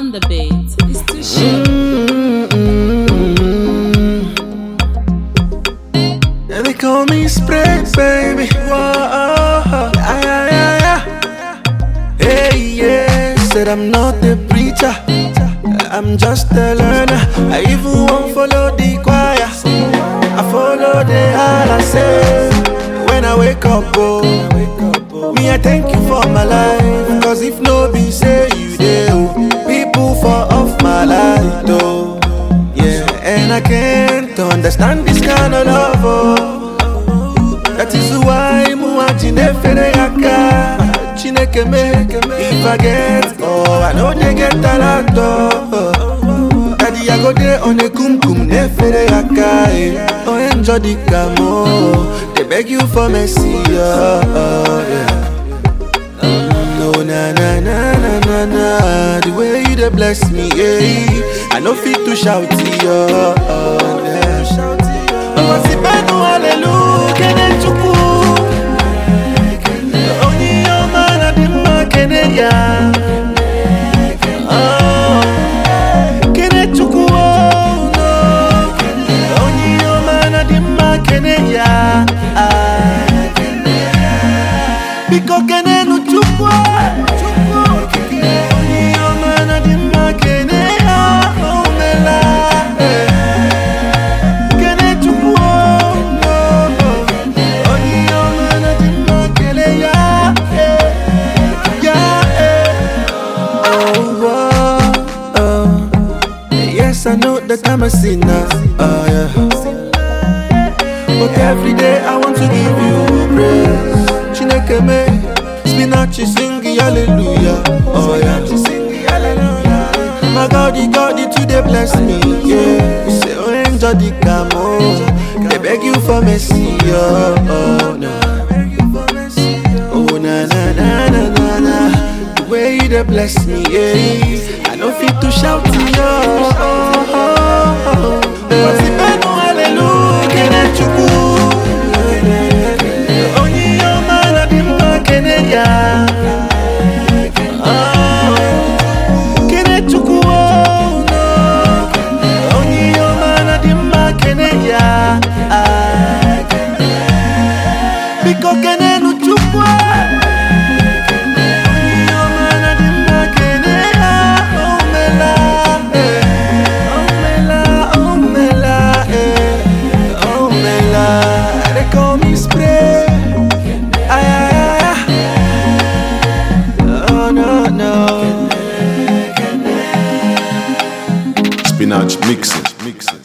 on the beat. It's too short. And they call me Spray, baby. Whoa, yeah, yeah, yeah. Hey, yeah. Said I'm not a preacher. I'm just a learner. I even won't follow the choir. I follow the Allah say. When I wake up, oh, me, I thank you for my life. Cause if no be say you there, oh, people for off my life, though. Yeah, and I can't understand this kind of love. Oh. That is why Muajine Fedeyaka. Chineke me, if I get, oh, I know they get a lot. Oh. Daddy, I go there on a kum kum ne Fedeyaka. Oh, enjoy the camo. They beg you for mercy. Oh, oh, yeah. No, na na na na na na. The way you dey bless me, yeah. I no fit to shout it, yeah. Oh, yeah. Masipenu hallelujah, kene chukwu. Onye ọma na dị mma kene ya. Oh, kene chukwu, oh, no. Onye ọma na dị mma kene ya. Ah. Biko kene nu chukwu. Onye ọma na dị mma kene ya. Oh, mela. Eh. Kene chukwu. oh, no. Onye ọma na dị mma kele ya. Eh. Ya, eh. Oh, oh, oh. Yes, I know that I'm a sinner. Oh, yeah. But every day I want to give you praise. Chineke me, spinach sing hallelujah. Oh yeah, sing hallelujah. My God, the God, the today bless me. Yeah, you say oh enjoy the camo. They beg you for mercy. Oh, oh no. Oh na na na na na na. The way you dey bless me, yeah. I no fit to shout to you. Oh, oh, oh, oh. Masipenu hallelujah, kene chukwu. Onye ọma na dị mma kene ya. Ah, kene chukwu, oh, no. Onye ọma na dị mma kene ya. Ah, biko kene nu chukwu. Onye ọma na dị mma kene ya. Oh, mela, eh. Oh, mela, oh, mela, eh. Oh, mela. They call me spray. Ay, ay, ay, ay. Oh, no, no. Spinach mixing. mixing.